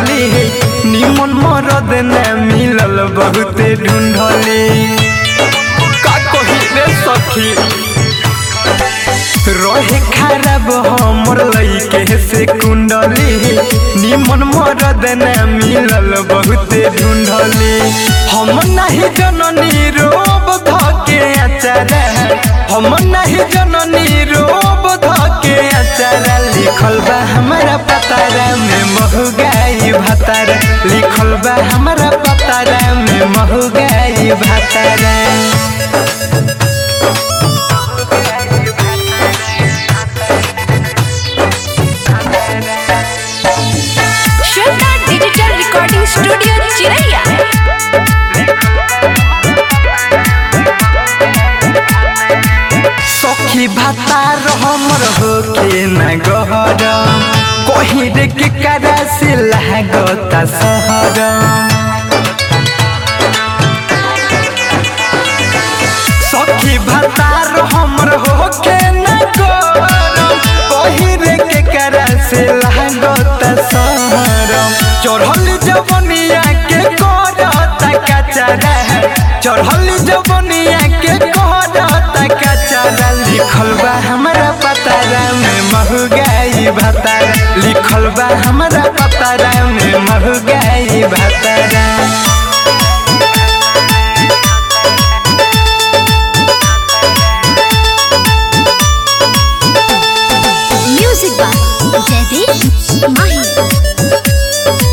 ढूंढली निमन मरद न मिलल बहुते ढूंढली का कही रे सखी रहे खराब हमर लइके से कुंडली निमन मरद न मिलल बहुते ढूंढली हम नहीं जननी रोब धके अचार हम नहीं जननी रोब धके अचार लिखल बा हमारा पतारा में महगाई भतारा लिखल बा हमारा पतारा में महगाई भतारा श्वेता डिजिटल रिकॉर्डिंग स्टूडियो चिरैया सखी भातार हमर होके न गहर कहीं रे के करा से लागता सहर सखी भातार हमर होके न गहर कहीं रे के करा से लागता सहर चढ़ल जवनिया के करता कचरा चढ़ल जवनिया के करता कचरा लिखल बा हमारा पतारा में महगाई भतारा लिखल बा हमारा पतारा में महगाई भतारा म्यूजिक बाय जयदीप माही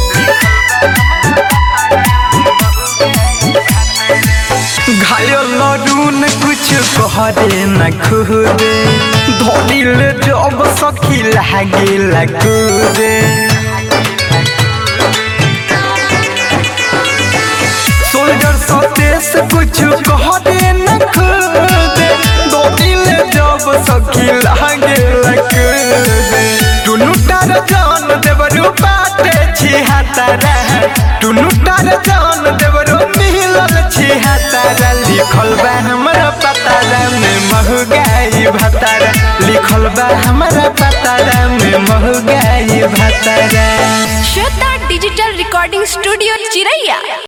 घायल लरून कुछ कहरे न खुदे धोलिल जब सखी लागे लगुदे सोल्जर सतेस कुछ कहरे न खुदे धोलिल जब सखी लागे लगुदे टुनु टार जान देवरु बाटे छी हातारा टुनु टार जान देवरु मिलल छी हातारा लिखल बा हमरा पतारा में महगाई भतारा लिखल बा हमरा पतारा में महगाई भतारा श्वेता डिजिटल रिकॉर्डिंग स्टूडियो चिरैया